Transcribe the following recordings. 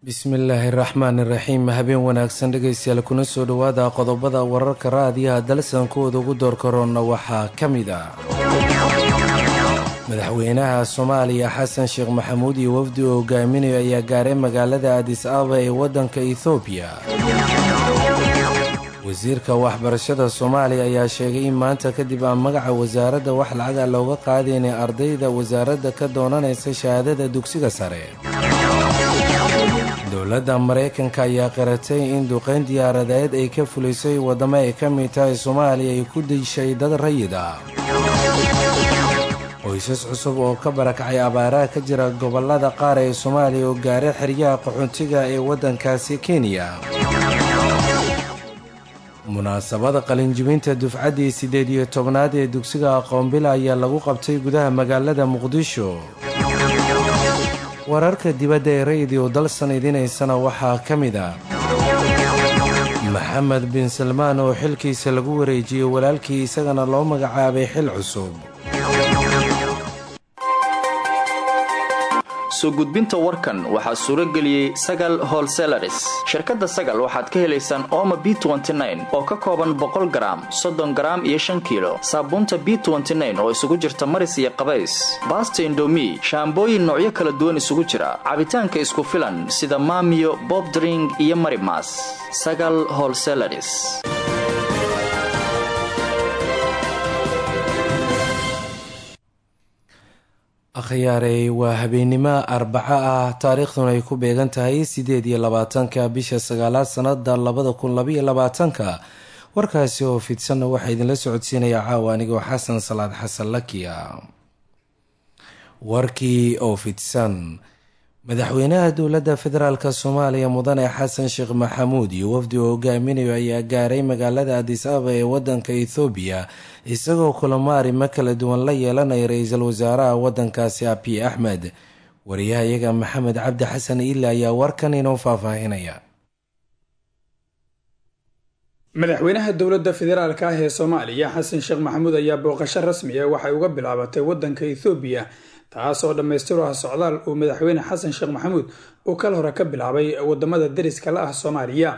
bismillaahi raxmaan iraxiim habeen wanaagsan dhegaystayaal kuna soo dhowaada qodobada wararka raadiyaha dalsankooda ugu doorkaroonna waxaa ka mid ah madaxweynaha soomaaliya xasan sheekh maxamuud iyo wafdi uu hogaaminayo ayaa gaaray magaalada adis ababa ee waddanka ethoobiya wasiirka waxbarashada soomaaliya ayaa sheegay in maanta kadib aan magaca wasaaradda wax lacaga looga qaadaynay ardayda wasaaradda ka doonanaysa shahaadada dugsiga sare dowladda maraykanka ayaa qiratay in duqeyn diyaaradeed ay ka fulisay waddamo ay ka mid tahay soomaaliya ay ku dishay dad rayid ah qoysas cusub oo ka barakacay abaaraha ka jira gobollada qaar ee soomaaliya oo gaaray xeryaha qaxoontiga ee waddankaasi kenya munaasabada qalinjibinta dufcaddii siddeed iyo tobnaad ee dugsiga aqoonbila ayaa lagu qabtay gudaha magaalada muqdisho wararka dibadda ee raydiyo dalsan idinaysana waxaa ka mid ah maxamed bin salmaan oo xilkiisa lagu wareejiyey walaalkii isagana loo magacaabay xil cusub soo gudbinta warkan waxaa suuro geliyey sagal holselaris shirkadda sagal waxaad ka helaysaan ooma b oo ka kooban boqol garaam soddon garaam iyo shan kiilo saabuunta b oo isugu jirta maris iyo qabays baasta indomi shaambooyin noocyo kala duwan isugu jira cabitaanka isku filan sida maamiyo bobdring iyo marimas sagal holselaris akhyaarey waa habeennimo arbaco ah taariikhduna ay ku beegan tahay siddeed iyo labaatanka bisha sagaalaad sannada labada kun labaiyo labaatanka warkaasi oo fidsanna waxaa idinla socodsiinaya caawa anigoo xasan salaad xasan lakiya warkii oo fidsan madaxweynaha dowladda federaalk soomaaliya mudane xasan sheekh maxamuud iyo wafdi uu hogaaminayo ayaa gaaray magaalada adis ababa ee waddanka ethoobiya isagoo kulamo arrimo kala duwan la yeelanaya ra-iisul wasaaraha waddankaasi abiy axmed wariyahayaga maxamed cabdi xasan iile ayaa warkan inoo faahfaahinaya madaxweynaha dowladda federaalk ah ee soomaaliya xasan sheekh maxamuud ayaa booqasho rasmi ah waxay uga bilaabatay waddanka ethoobiya taas oo dhammaystiru ah socdaal uu madaxweyne xasan sheekh maxamuud uu kal hore ka bilaabay wadamada deriska la ah soomaaliya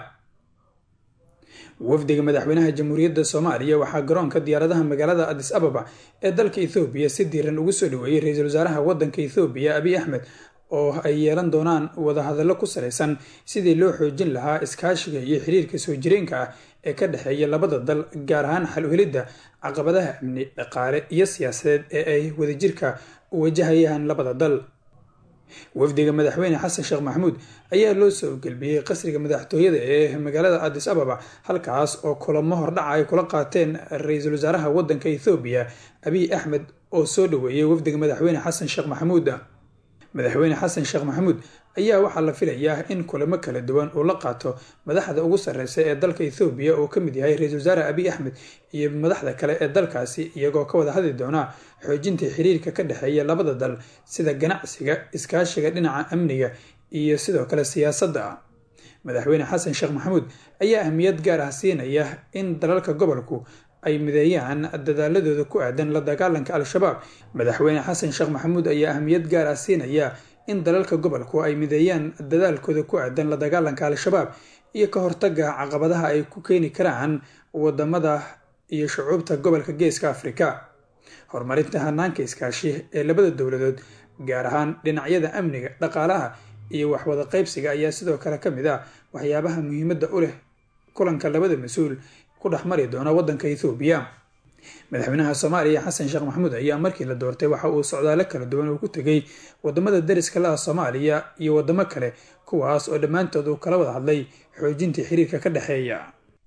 wafdiga madaxweynaha jamhuuriyadda soomaaliya waxaa garoonka diyaaradaha magaalada adis ababa ee dalka ethoobiya si diiran ugu soo dhaweeyey ra-iisul wasaaraha waddanka ethoobiya abiy axmed oo ay yeelan doonaan wadahadallo ku salaysan sidii loo xoojin lahaa iskaashiga iyo xiriirka soo jireenka ah ee ka dhexeeya labada dal gaar ahaan xal u helidda caqabadaha amni dhaqaale iyo siyaasadeed ee ay wadajirka wajahayaan labada dal wafdiga madaxweyne xasan sheekh maxamuud ayaa loo soo gelbiyey qasriga madaxtooyada ee magaalada adis ababa halkaas oo kulamo hordhaca ay kula qaateen ra-iisul wasaaraha waddanka ethoobiya abiy axmed oo soo dhaweeyey wafdiga madaxweyne xasan sheekh maxamuud madaxweyne xasan sheekh maxamuud ayaa waxaa la filayaa in kulamo kala duwan uu la qaato madaxda ugu sarreysa ee dalka ethoobiya oo ka mid yahay ra-iisul wasaare abiy axmed iyo madaxda kale ee dalkaasi iyagoo ka wada hadli doona xoojinta xiriirka ka dhexeeya labada dal sida ganacsiga iskaashiga dhinaca amniga iyo sidoo kale siyaasadda madaxweyne xasan sheekh maxamuud ayaa ahmiyad gaar ah siinaya in dalalka gobolku ay mideeyaan dadaaladooda ku aadan la dagaalanka al-shabaab madaxweyne xasan sheekh maxamuud ayaa ahmiyad gaar ah siinaya in dalalka gobolku ay mideeyaan dadaalkooda ku aadan la dagaalanka al-shabaab iyo ka hortaga caqabadaha ay ku keeni karaan wadamada iyo shucuubta gobolka geeska afrika horumarinta hanaanka iskaashi ee labada dowladood gaar ahaan dhinacyada amniga dhaqaalaha iyo waxwada qaybsiga ayaa sidoo kale ka mid ah waxyaabaha muhiimadda u leh kulanka labada mas-uul ku dhex mari doona waddanka ethoobiya madaxweynaha soomaaliya xasan sheekh maxamuud ayaa markii la doortay waxa uu socdaalo kala duwan uu ku tegay wadamada deriska la ah soomaaliya iyo wadamo kale kuwaas oo dhammaantood uu kala wada hadlay xoojintii xiriirka ka dhexeeya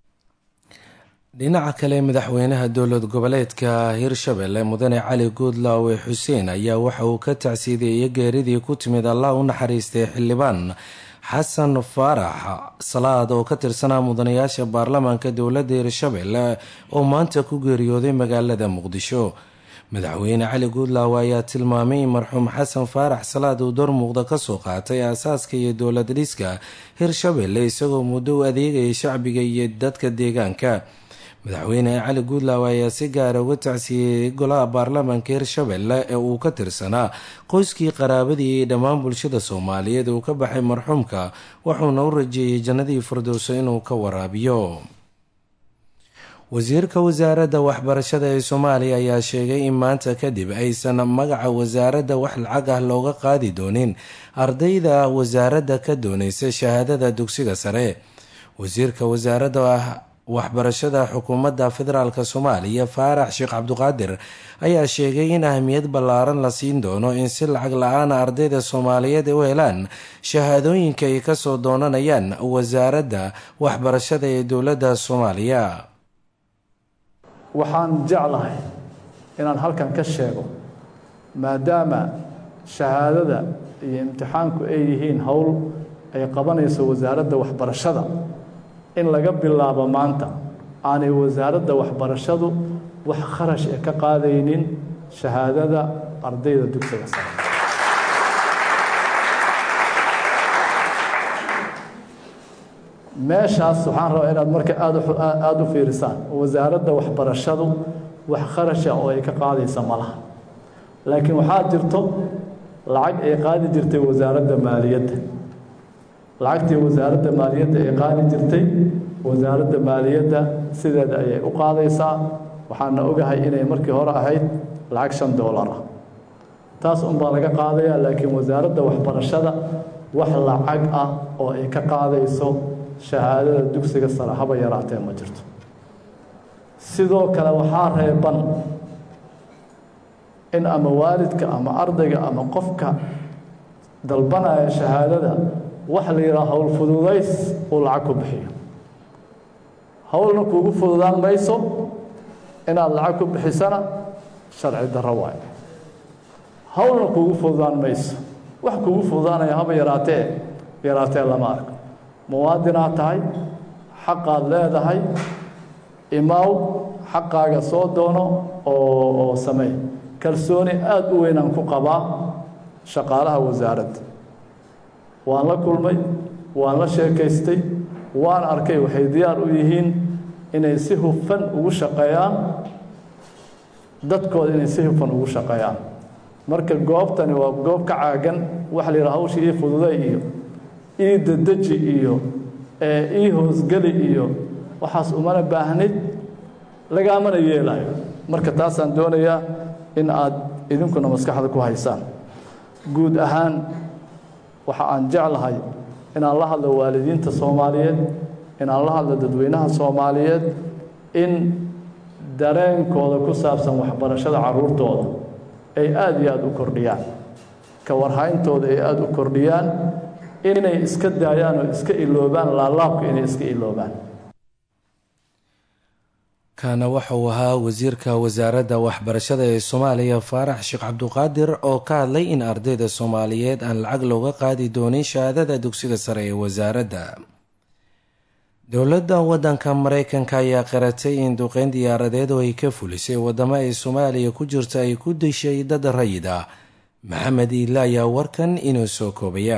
dhinaca kale madaxweynaha dowlad goboleedka hirshabelle mudane cali guudlaawe xuseen ayaa waxa uu ka tacsiideeyey geeridii ku timid allah u naxariistay xildhibaan xasan faarax salaad oo ka tirsanaa mudanayaasha baarlamaanka dowladda hirshabelle oo maanta ku geeriyooday magaalada muqdisho madaxweyne cali guudlaawe ayaa tilmaamay in marxuum xasan faarax salaad uu door muuqda kasoo qaatay aasaaska iyo dowlad dhiska hirshabelle isagoo muddo u adeegayay shacbiga iyo dadka deegaanka madaxweyne cali guudlaaw ayaa si gaara uga tacsiiyey golaha baarlamaanka hirshabelle ee uu ka tirsanaa qoyskii qaraabadii iyo dhammaan bulshada soomaaliyeed uu ka baxay marxuumka wuxuuna u rajeeyey jannadii firdowso inuu ka waraabiyo wasiirka wasaaradda waxbarashada ee soomaaliya ayaa sheegay in maanta kadib aysan magaca wasaaradda wax lacag ah looga qaadi doonin ardayda wasaaradda ka doonaysa shahaadada dugsiga sare wasiirka wasaaradda waxbarashada xukuumadda federaalk soomaaliya faarax sheekh cabduqaadir ayaa sheegay in ahmiyad ballaaran la siin doono in si lacag la-aana ardayda soomaaliyeed u helaan shahaadooyinka ay kasoo doonanayaan wasaaradda waxbarashada ee dowladda soomaaliya waxaan jeclahay inaan halkan ka sheego maadaama shahaadada iyo imtixaanku ay yihiin howl ay qabanayso wasaaradda waxbarashada in laga bilaabo maanta aanay wasaaradda waxbarashadu wax kharash ee ka qaadaynin shahaadada ardayda dugsiga sare meeshaas waxaan rabaa inaad marka aad aada u fiirisaan wasaaradda waxbarashadu wax kharasha oo ay ka qaadaysa ma laha laakiin waxaa jirto lacag ay qaadi jirtay wasaaradda maaliyadda lacagtii wasaaradda maaliyadda ay qaadi jirtay wasaaradda maaliyadda sideeda ayay u qaadaysaa waxaana ogahay inay markii hore ahayd lacag shan doolar ah taas unbaa laga qaadayaa laakiin wasaaradda waxbarashada wax lacag ah oo ay ka qaadayso shahaadada dugsiga sare haba yaraatee ma jirto sidoo kale waxaa reeban in ama waalidka ama ardayga ama qofka dalbanaya shahaadada wax la yidhaha howl fududays uu lacag ku bixiyo howlna kuugu fududaan mayso inaad lacag ku bixisana sharci darro waayo howlna kuugu fududaan mayso wax kuugu fududaanaya haba yaraatee yaraatee lama arko muwaadinaad tahay xaqaad leedahay imaaw xaqaaga soo doono oo oo sameey kalsooni aada u weynaan ku qabaa shaqaalaha wasaaradda waan la kulmay waan la sheekaystay waan arkay waxay diyaar u yihiin inay si hufan ugu shaqeeyaan dadkooda inay si hufan ugu shaqeeyaan marka goobtani waa goob ka caagan waxa la yidhaha hawsha ii fududay iyo ii dadeji iyo ii hoosgeli iyo waxaas umana baahnid lagaamana yeelayo marka taasaan doonayaa in aad idinkuna maskaxda ku haysaan guud ahaan waxa aan jeclahay inaan la hadlo waalidiinta soomaaliyeed inaan la hadlo dadweynaha soomaaliyeed in dareenkooda ku saabsan waxbarashada caruurtooda ay aada iyo aada u kordhiyaan ka warhayntooda ay aada u kordhiyaan inay iska daayaan oo iska iloobaan laalaabka inay iska iloobaan kana waxa uu ahaa wasiirka wasaaradda waxbarashada ee soomaaliya faarax sheekh cabduqaadir oo ka hadlay in ardayda soomaaliyeed aan lacag looga qaadi doonin shahaadada dugsiga sare ee wasaaradda dowladda waddanka mareykanka ayaa qaratay in duqeyn diyaaradeed oo ay ka fulisay wadamo ay soomaaliya ku jirta ay ku dishay dad rayid ah maxamed iile ayaa warkan inoo soo koobaya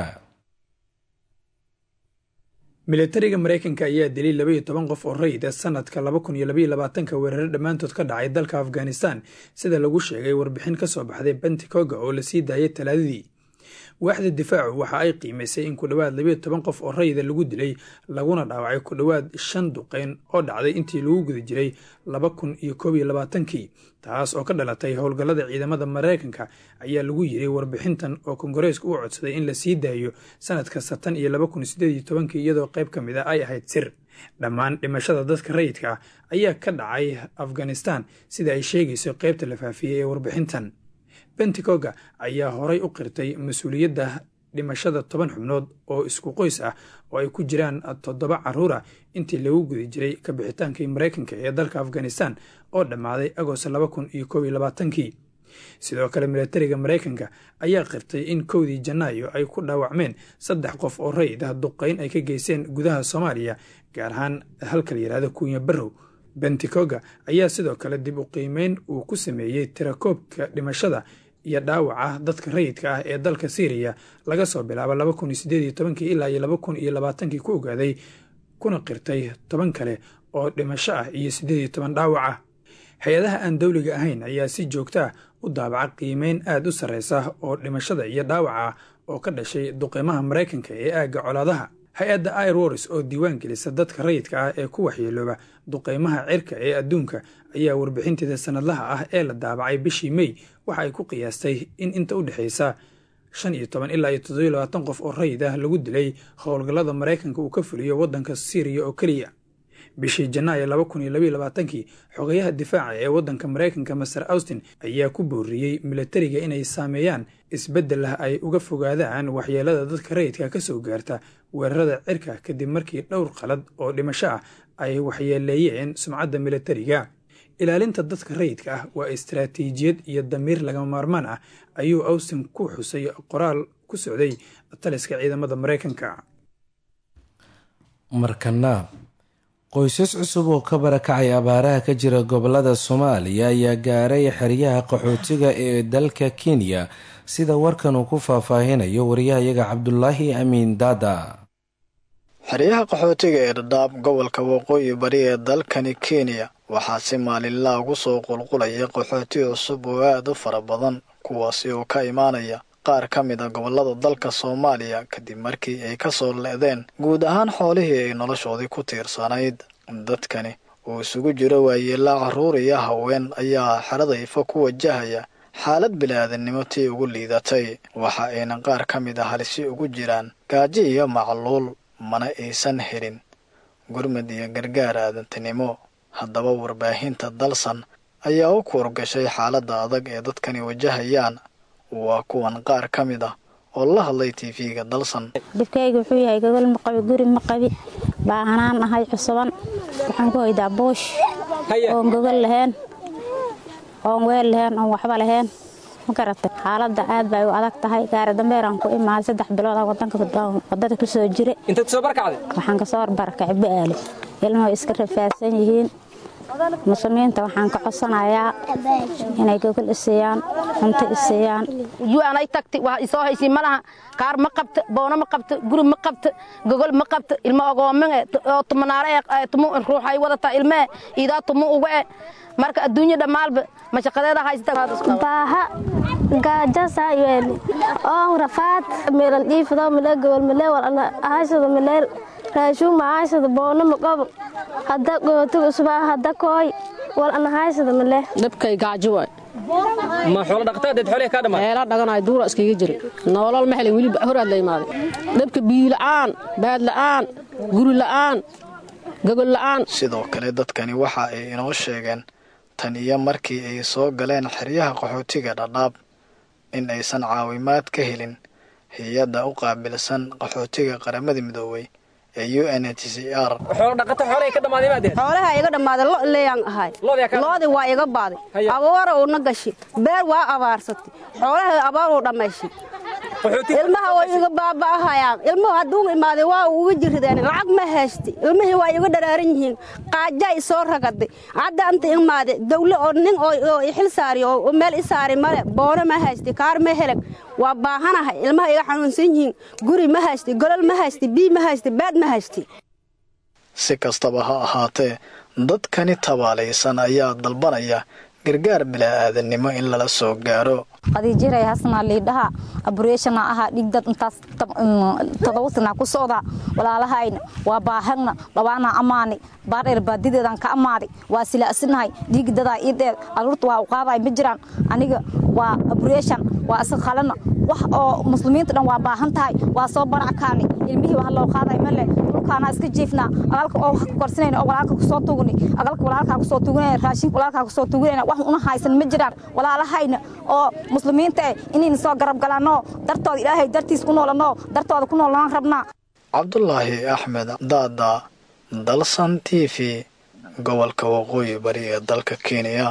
militariga mareykanka ayaa dilay labaiyo toban qof oo rayid ah sanadka laba kun iyo labaiyo labaatanka weerare dhammaantood ka dhacay dalka afghanistan sida lagu sheegay warbixin ka soo baxday benticoga oo lasii daayay talaadadii waaxda difaacu waxa ay qiimaysay in ku dhowaad labiyo toban qof oo rayida lagu dilay laguna dhaawacay ku dhowaad shan duqeyn oo dhacday intii lagu guda jiray laba kun iyo koob iyo labaatankii taas oo ka dhalatay howlgallada ciidamada mareykanka ayaa lagu yiri warbixintan oo kongareesku u codsaday in la sii daayo sanad kasta tan iyo laba kun sideed iyo tobankii iyadoo qayb ka mid a ay ahayd sir dhammaan dhimashada dadka rayidka ah ayaa ka dhacay afghanistan sida ay sheegayso qaybta la faafiyey ee warbixintan benticoga ayaa horay u qirtay mas-uuliyadda dhimashada toban xubnood oo isku qoys ah oo ay ku jiraan toddoba caruur ah intii lagu guda jiray ka bixitaankii mareykanka ee dalka afghanistan oo dhammaaday agost laba kun iyo koob iyo labaatankii sidoo kale militariga mareykanka ayaa qirtay in kowdii janaayo ay ku dhaawacmeen saddex qof oo rayid ah duqeyn ay ka geysteen gudaha soomaaliya gaar ahaan halka la yidhahdo kuunya barrow benticoga ayaa sidoo kale dib u qiimeyn uu ku sameeyey tirakoobka dhimashada iyo dhaawaca dadka rayidka ah ee dalka syriya laga soo bilaabo laba kun iyo sideed iyo tobankii ilaa iyo laba kun iyo labaatankii ku ogaaday kuna qirtay toban kale oo dhimasho ah iyo siddeed iyo toban dhaawac ah hay-adaha aan dowliga ahayn ayaa si joogto ah u daabaca qiimeyn aad u sarraysa oo dhimashada iyo dhaawaca ah oo ka dhashay duqeymaha maraykanka ee aagga colaadaha hay-adda airwars oo diiwaan gelisa dadka rayidka ah ee ku waxyeelooba duqeymaha cirka ee adduunka ayaa warbixinteeda sanadlaha ah ee la daabacay bishii mey waxa ay ku qiyaastay in inta u dhexaysa shan iyo toban ilaa iyo toddobiyo labaatan qof oo rayid ah lagu dilay howlgallada maraykanka uu ka fuliyo waddanka siiriya oo keliya bishii janaayo laba kun iyo labayo labaatankii xogayaha difaaca ee waddanka maraykanka master austin ayaa ku booriyey milatariga inay saameeyaan isbeddel ah ay uga fogaadaan waxyeelada dadka rayidka ka soo gaarta weerarada cirka kadib markii dhowr qalad oo dhimasho ah ay waxyeeleeyeen sumcadda milatariga ilaalinta dadka rayidka ah waa istaraatiijiyad iyo damiir lagama maarmaan ah ayuu austin ku xusay qoraal ku socday taliska ciidamada maraykanka markana qoysas cusub oo ka barakacay abaaraha ka jira gobolada soomaaliya ayaa gaaray xeryaha qaxootiga ee dalka kenya sida warkan uu ku faahfaahinayo wariyahayaga cabdulaahi amiin daada xeryaha qaxootiga ee dhadhaab gobolka waqooyi bari ee dalkani kenya waxaa si maalinlaa ugu soo qulqulaya qaxooti cusub oo aad u fara badan kuwaasi oo ka imaanaya qaar ka mid a gobollada dalka soomaaliya kadib markii ay ka soo le'deen guud ahaan xoolihii ay noloshoodii ku tiirsanayd dadkani oo isugu jiro waayeelaa carruur iyo haween ayaa xerada ifa ku wajahaya xaalad bilaadanimo tii ugu liidatay waxa ayna qaar ka mid a halisi ugu jiraan gaajo iyo macluul mana aysan helin gurmad iyo gargaar aadantinimo haddaba warbaahinta dalsan ayaa u kuurgashay xaaladda adag ee dadkani wajahayaan waa kuwan qaar ka mid ah oo la hadlay tv-ga dalsan dhibkayga wuxuu yahay gogol ma qabi guri ma qabi baahanaan ahay cusuban waxaan ku hoydaa boosh oon gogol lahayn oon weel lahayn oon waxba lahayn ma garatay xaaladda aad bay u adag tahay gaari dambeeraan ku imaaday saddex bilood ah wadanka wadada ku soo jire waxaan kasoo barbarakacay ba'aale ilmuhu iska rafaadsan yihiin muslimiinta waxaan ka codsanayaa inay gogol isiiyaan cunto isiiyaan yuanay tagti waa isoo haysiin ma laha kaar ma qabto boono ma qabto guri ma qabto gogol ma qabto ilmo ogoominge oo tumanaare ee tumu ruuxay wadataa ilmee iidaa tumu uga e marka adduunya dhammaalba mashaqadeeda haysta baaha gaajasa yeeli oo rafaad meelan dhiifado male gobol male walana ahashada male raashuun ma ahashada boono ma qobo hadda gootiga usubaa hadda kooy wal ana ahashada male dabkay gaajo waay ma xoolo dhaqtadeed xoolaha ka dhamaa heela dhaganaay duura iskaga jira nolol ma helin weli horaad la imaaday dabka biyo la'aan baad la'aan guri la'aan gogol la'aan sidoo kale dadkani waxa ay inoo sheegeen tan iyo markii ay soo galeen xeryaha qaxootiga dhadhaab in aysan caawimaad ka helin hay-adda u qaabilsan qaxootiga qaramada midoobay ee u n h c r xoolaha iga dhammaaday lo leeyaan ahay loodii waa iga baaday abaara uuna gashi beer waa abaarsatay xoolaha abaar uu dhammayshay ilmaha way iga baaba'ahayaan ilmuhu hadduu imaaday waa uga jirideen lacag ma haysti ilmihii waa iga dharaaran yihiin qaajaa isoo ragaday hadda anta imaaday dawle oo nin oo xil saari oo meel i saari male boono ma haysti kaar ma helag waa baahanahay ilmaha iga xanuunsan yihiin guri ma haysti golol ma haysti bii ma haysti baad ma haysti si kastaba ha ahaatee dadkani tabaalaysan ayaa dalbanaya gargaar bila'aadanimo in lala soo gaaro qadiijiray hasnaa liidhaha abureeshana ahaa dhigdad intaas todoba sanaa ku socdaa walaalahayna waa baahagna dhawaanaa ammaanay baardheer baadideedaan ka ammaaday waa silaasinahay dhiigdadaa ii dheer aruurta waa u qaaday ma jiraan aniga waa abureeshan waa isa qalana wax oo muslimiinta dhan waa baahan tahay waa soo barackaani ilmihii waa loo qaaday male dhulkaanaa iska jiifnaa agalka oo wax korsinayna oo walaalka kusoo tugni agalka walaalkaa kusoo tugunayna raashinka walaalkaa kusoo tugunayna wax una haysan ma jiraan walaalahayna oo muslimiinta eh inayna soo garab galaanoo dartooda ilaahay dartiis ku noolanoo dartooda ku noolanaan rabnaa cabdulaahi axmed daada dalsan t v gobolka waqooyi bari ee dalka kenya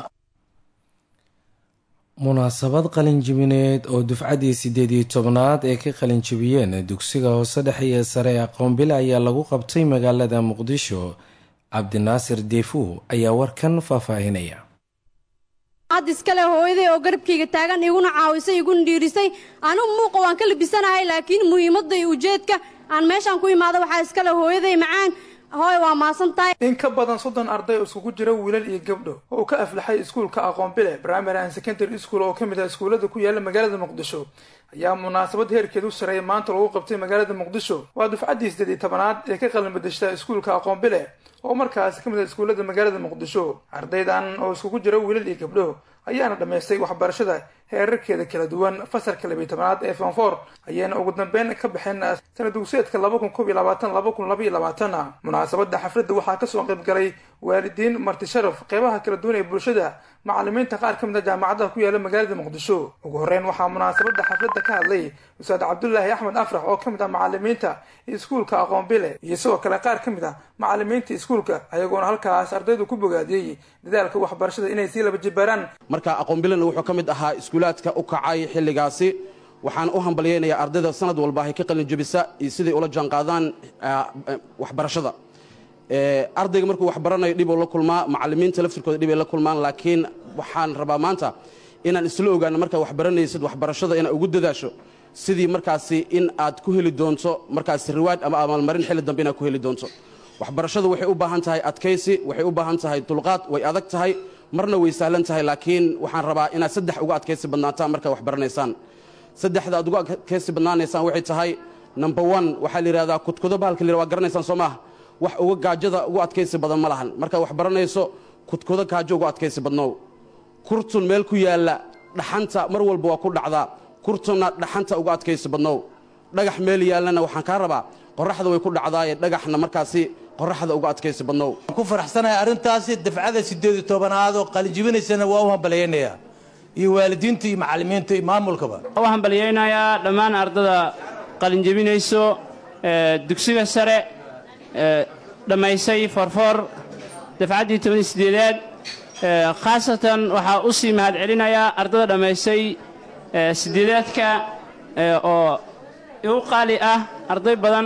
munaasabad qalinjibineed oo dufcaddii siddeed iyo tobnaad ee ka qalinjibiyeen dugsiga hoose dhexe iyo sare ee aqoonbile ayaa lagu qabtay magaalada muqdisho cabdinaasir deefu ayaa warkan faahfaahinaya ad iskale hooyaday oo garabkayga taagan iguna caawisay iguna dhiirisay anigu muuqa waan ka labisanahay laakiin muhiimadda iyo ujeedka aan meeshaan ku imaado waxaa iskale hooyaday macaan hooy waa maasan tahay in ka badan soddon arday oo iskugu jira wiilal iyo gabdho oo ka aflaxay iskuulka aqoon bile primary and secondary school oo ka mid ah iskuullada ku yaala magaalada muqdisho ayaa munaasabad heerkeedu sareeya maanta lagu qabtay magaalada muqdisho waa dufcaddii sideed iyo tobanaad ee ka qalin bedeshta iskuulka aqoon bile oo markaasi ka mid ah iskuullada magaalada muqdisho ardaydan oo iskugu jira wiilal iyo gabdho ayaana dhammaystay waxbarashada heerarkeeda kala duwan fasalka labiyi tobanaad ee fonfor ayaana ugu dambeyn ka baxeen sanad dugseedka laba kun kob iyo labaatan laba kun laba iyo labaatan munaasabada xafladda waxaa kasoo qayb galay waalidiin marti sharaf qeybaha kala duwan ee bulshada macalimiinta qaar ka mid a jaamacadaha ku yaala magaalada muqdisho ugu horeyn waxaa munaasabada xafladda ka hadlay ustaad cabdulaahi axmed afrax oo ka mid ah macalimiinta iskuulka aqoon bile iyo sidoo kale qaar ka mid ah macalimiinta iskuulka ayagoona halkaas ardaydu ku bogaadiyey dadaalka waxbarashada inay sii laba jibaaraan marka aqoon bilena wuxuu ka mid ahaa iskuulaadka u kacay xilligaasi waxaan u hambalyaynayaa ardayda sanad walba ay ka qalin jebisa iyo siday ula jaanqaadaan waxbarashada ardayga markuu waxbaranayo dhibuu la kulmaa macalimiinta laftirkooda dhibay la kulmaan laakiin waxaan rabaa maanta inaan isla ogaano markaad waxbaranaysid waxbarashada inaad ugu dadaasho sidii markaasi in aad ku heli doonto markaasi riwaad ama abaalmarin xilli dambe inaad ku heli doonto waxbarashadu waxay u baahan tahay adkaysi waxay u baahan tahay dulqaad way adag tahay marna way sahlan tahay laakiin waxaan rabaa inaad saddex uga adkaysi badnaataan markaad waxbaranaysaan saddexda aad uga adkaysi badnaanaysaan waxay tahay number one waxaa la yidhahdaa kudkudo bahalka la waa garanaysaan soo maaha wax uga gaajada ugu adkaysi badan ma lahan markaad wax baranayso kudkudo gaajo ugu adkaysi badnow kurtun meel ku yaalla dhaxanta mar walba waa ku dhacdaa kurtunna dhaxanta uga adkaysi badnow dhagax meel yaallana waxaan kaa rabaa qorraxda way ku dhacdaaye dhagaxna markaasi qorraxda uga adkaysi badnow ku faraxsanahay arrintaasi dafcada siddeed iyo tobanaad oo qalinjibinaysana waa u hambalyaynayaa iyo waalidiinta iyo macallimiinta iyo maamulkaba u hambalyaynayaa dhammaan ardada qalinjebinayso dugsiga sare dhammaysay forfor dafcaddii tobaniyo siddeedaad khaasatan waxaa u sii mahad celinayaa ardada dhammaysay siddeedaadka oo igu qaali ah arday badan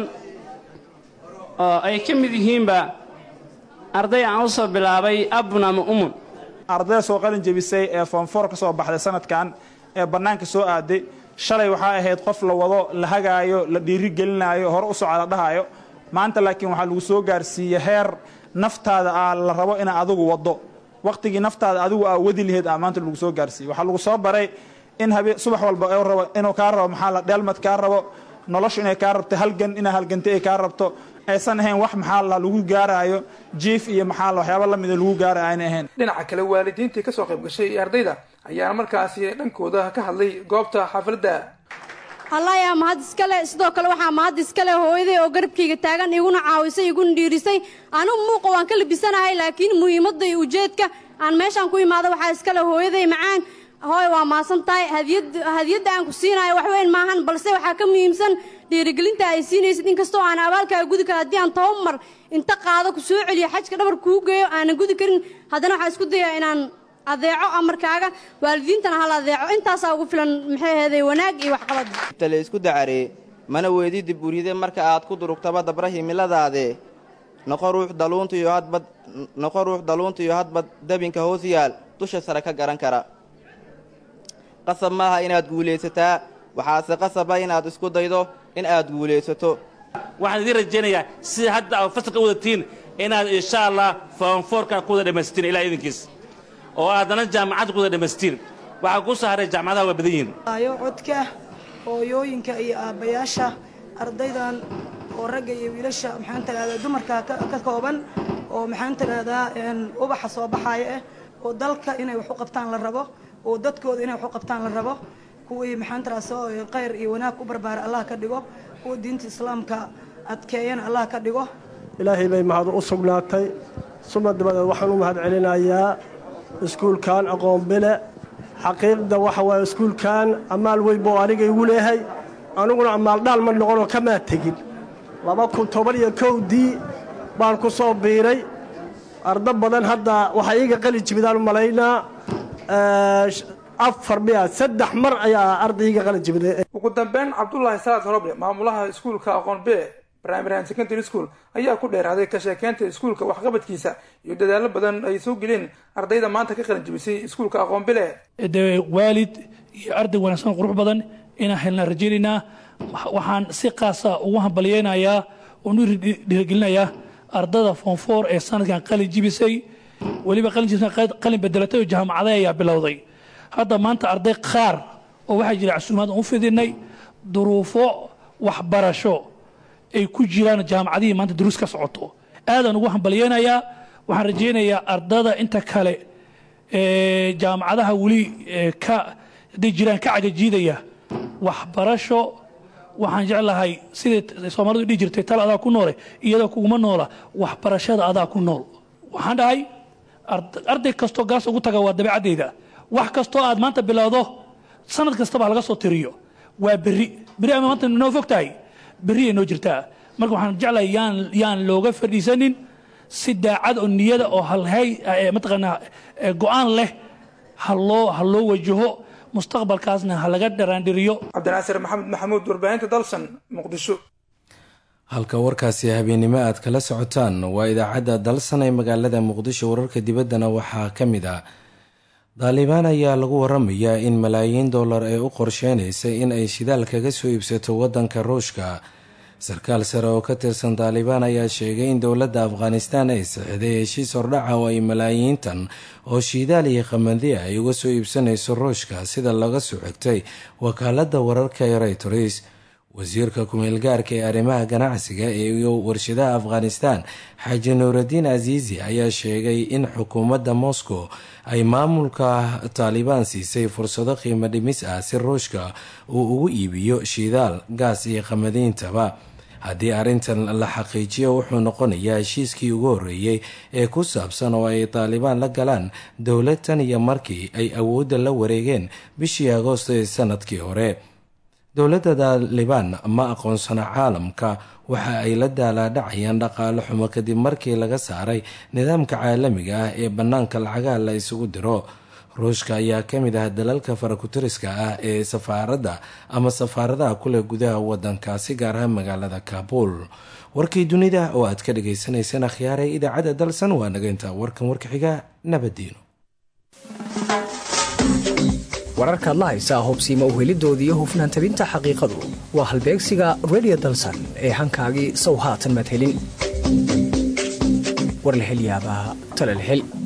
oo ay ka mid yihiinba arday aan u soo bilaabay abun ama umun ardayda soo qalin jebisay ee foonfoor ka soo baxday sanadkan ee bannaanka soo aaday shalay waxaa ahayd qof la wado la hagaayo la dhiirigelinaayo hore u socda la dhahaayo maanta laakiin waxaa lagu soo gaarsiiyey heer naftaada ah la rabo inaa adigu waddo wakhtigii naftaada adigu aa wadi laheyd aa maanta lagu soo gaarsiiyey waxaa lagu soo baray in habeen subax walba rabo inuu kaa rabo maxaa la dheelmad kaa rabo noloshu inay kaa rabto halgan inaa halgantay ay kaa rabto aysan ahayn wax maxaa la lagu gaaraayo jiif iyo maxaa la waxyaaba lamida lagu gaaraayo ayna ahayn dhinaca kale waalidiintii kasoo qayb gashay iyo ardayda ayaana markaasi dhankooda ka hadlay goobta xafladda allayaa mahad iskale sidoo kale waxaa mahad iskale hooyaday oo garabkayga taagan iguna caawisay iguna dhiirisay anigu muuqa waan ka labisanahay laakiin muhiimadda iyo ujeedka aan meeshaan ku imaado waxaa iskale hooyaday macaan hooy waa maasan tahay hadiyadda aan ku siinayo wax weyn maahan balse waxaa ka muhiimsan dhiirigelinta ay siinaysid inkastoo aan abaalkaaga gudi kara haddii aan toban mar inta qaado ku soo celiyo xajka dhabar kuu geeyo aanan gudi karin haddana waxaa isku dayaa inaan adeeco amarkaaga waalidiintana hal adeeco intaasaa ugu filan maxay aheeday wanaag iyo waxqabad tale isku dacaree mana weydidi buryide marka aad ku durugtaba dabra himiladaade noqo ruux daluunta iyo hadbad noqo ruux daluunta iyo hadbad dabinka hoos yaal dusha sare ka garan kara qasab maaha inaad guulaysataa waxaase qasaba inaad isku daydo in aad guulaysato waxaan idiin rajaynayaa sida hadda aad fasalka wadatiin inaad insha allah foonfoorka ku wada dhammaystiin ilaa idinkiis oo aadana jaamacadda ku wada dhammaystiin waxaa ku soo haray jaamacadaha waa badan yihiin ayo codka hooyooyinka iyo aabbayaasha ardaydan oo ragga iyo wiilasha maxaan tiraahdaa dumarka ka kooban oo maxaan tiraahdaa ubaxa soo baxaaya ah oo dalka inay wax u qabtaan la rabo oo dadkooda inay wax u qabtaan la rabo kuwii maxaan tiraa soo khayr iyo wanaag ku barbaara allah ka dhigo kuwa diinta islaamka adkeeyana allah ka dhigo ilaahay bay mahad u sugnaatay suma dabadeed waxaan u mahad celinayaa iskuulkan aqoon bile xaqiiqda waxa waaye iskuulkan ammaal weyn buu aniga igu leehay aniguna ammaal dhaal ma noqonoo kamaa tegin laba kun toban iyo kowdii baan ku soo biiray ardo badan hadda waxaa iiga qali jibidaan u malaynaa afar miya saddex mar ayaa ardayga qalin jibiday ugu dambeyn cabdulaahi salaad horoble maamulaha iskuulka aqoon bile primary and secondary school ayaa ku dheeraaday ka sheekeynta iskuulka waxqabadkiisa iyo dadaallo badan ay soo geleen ardayda maanta ka qalin jibisay iskuulka aqoon bile dee waalid iyo arday wanaagsan qurux badan inaan helnaa rajaynaynaa waxaan si qaasa ugu hambalyeynayaa oonu dhiirigelinayaa ardada foonfoor ee sanadkan qalin jibisay weliba qalin jibisay qalin bedelatay oo jaamacada ayaa bilowday hadda maanta arday qaar oo waxaa jira casuumaad aan u fidinay duruufo waxbarasho ay ku jiraan jaamacadihii maanta duruus ka socoto aadaan ugu hambalyeynayaa waxaan rajaynayaa ardada inta kale ee jaamacadaha weli ka hadday jiraan ka cagajiidaya waxbarasho waxaan jeclahay sidai soomaalidu dhihi jirtay tal adaa ku noole iyadoo kuguma noola waxbarashada adaa ku nool waxaan dhahay arday kastoo gaas ugu taga waa dabeecaddeyda wax kastoo aad maanta bilowdo sanad kastaba laga soo tiriyo waa berri berri ama maanta noo fog tahay berri ay noo jirtaa marka waxaan jeclahay yaan yaan looga fadhiisanin si daacad oo niyada oo halhay mataqaanaa go-aan leh ha loo ha loo wajaho mustaqbalkaasna ha laga dharaandhiriyo cabdinaasir maxamed maxamuud warbaahinta dalsan muqdisho halka warkaasi habeennimo aad kala socotaan waa idaacadda dalsan ee magaalada muqdisho wararka dibaddana waxaa ka mid ah daalibaan ayaa lagu waramayaa in malaayiin dollar ay u qorsheynaysay in ay shidaal kaga soo iibsato waddanka ruushka sarkaal sare oo ka tirsan daalibaan ayaa sheegay in dowladda afghanistaan ay saxiday heshiis hordhaca oo ay malaayiintan oo shidaal iyo qamandiya ay uga soo iibsanayso ruushka sida laga soo xigtay wakaaladda wararka ee reytors wasiirka ku-meelgaarka ee arrimaha ganacsiga iyo warshadaha afghanistan xaaji nuuraddiin aziizi ayaa sheegay in xukuumadda moscow ay maamulka taalibaan siisay fursado qiimo dhimis ah si ruushka uu ugu iibiyo shidaal gaas iyo qamadiintaba haddii arrintan la xaqiijiyo wuxuu noqonayaa heshiiskii ugu horreeyey ee ku saabsan oo ay taalibaan la galaan dowlad tan iyo markii ay awoodda la wareegeen bishii agoosto ee sanadkii hore dowladda taalibaan ma aqoonsana caalamka waxa ay la daalaadhacayaan dhaqaale xumo kadib markii laga saaray nidaamka caalamiga ah ee bannaanka lacagaha la isugu diro ruushka ayaa ka mid ah dalalka farakutiriska ah ee safaaradda ama safaaradaha kuleh gudaha waddankaasi gaar ahaan magaalada kaabul warkii dunida oo aad ka dhagaysanayseen akhyaaray idaacadda dalsan waa nageynta warkan warka xiga nabadiino wararkaad la haysaa hubsiima uhelidooda iyo hufnaan tabinta xaqiiqadu waa halbeegsiga redio dalsan ee hankaagii sow haatan madhelin war la hel yaabaa tala la hel